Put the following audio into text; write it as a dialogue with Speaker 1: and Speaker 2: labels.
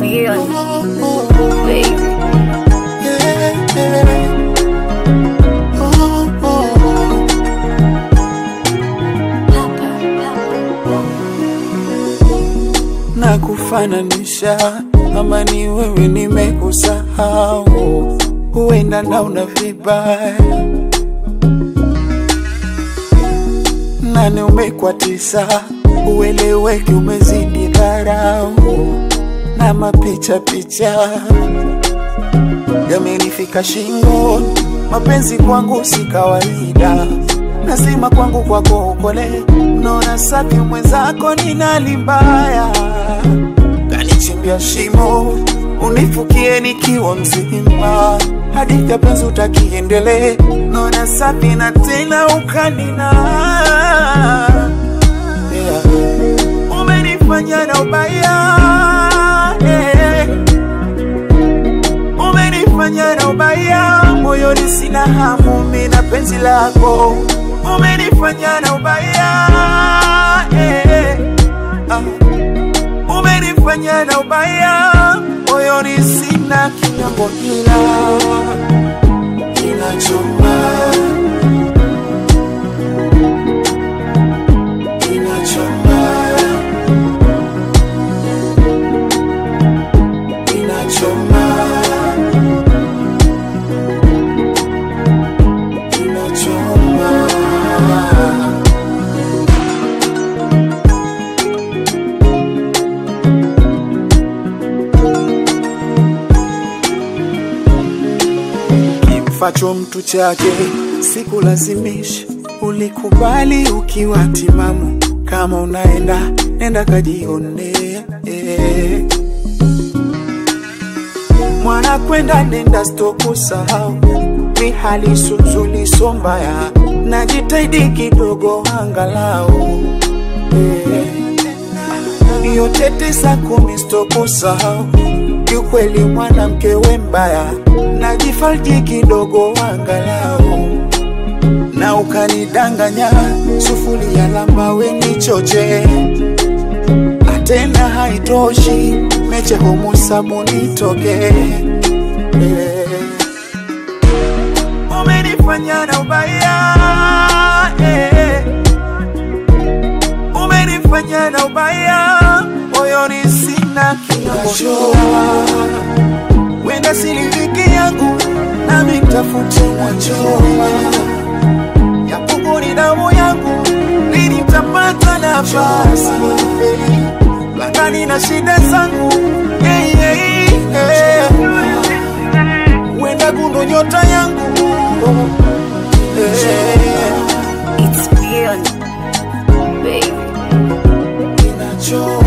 Speaker 1: beyond, baby.
Speaker 2: na kufananisha ama ni wewe nimekusahau, huenda naona vibaya nane umekwatisa, ueleweki, umezidi dharau na mapicha picha yamenifika shingoni. Mapenzi kwangu si kawaida, nasima kwangu kwako ukole, naona safi mwenzako ninali mbaya, kanichimbia shimo unifukie nikiwa mzima, hadithi ya penzi utakiendelee, naona safi na tena ukanina yeah. Umenifanya na ubaya yeah. Umenifanya na ubaya moyoni, sina hamu mimi na penzi lako. Umenifanya na ubaya eh, ah. Umenifanya na ubaya moyoni, sina kinyambo, ila inachoma, inachoma, inachoma. inachoma. Kimfacho mtu chake sikulazimisha, ulikubali ukiwa timamu. Kama unaenda nenda kajionea, eh. mwana kwenda nenda sitokusahau mi hali suzuli so mbaya najitahidi kidogo angalau eh. yote tisa kumi sitokusahau kiukweli mwanamke we mbaya najifarji kidogo angalau na ukanidanganya sufuri ya lamba we nichoche atena haitoshi meche humu sabuni toke eh. Umenifanya na ubaya eh. Umenifanya na ubaya moyoni, sina kinyambo, wenda siliviki yangu nami mtafute mwachoma yapungu ni damu yangu, lini mtapata nafasi lakini na shida zangu hey, hey, hey. Wenda gundo nyota yangu hey.
Speaker 1: It's beyond, baby.
Speaker 2: Inachoma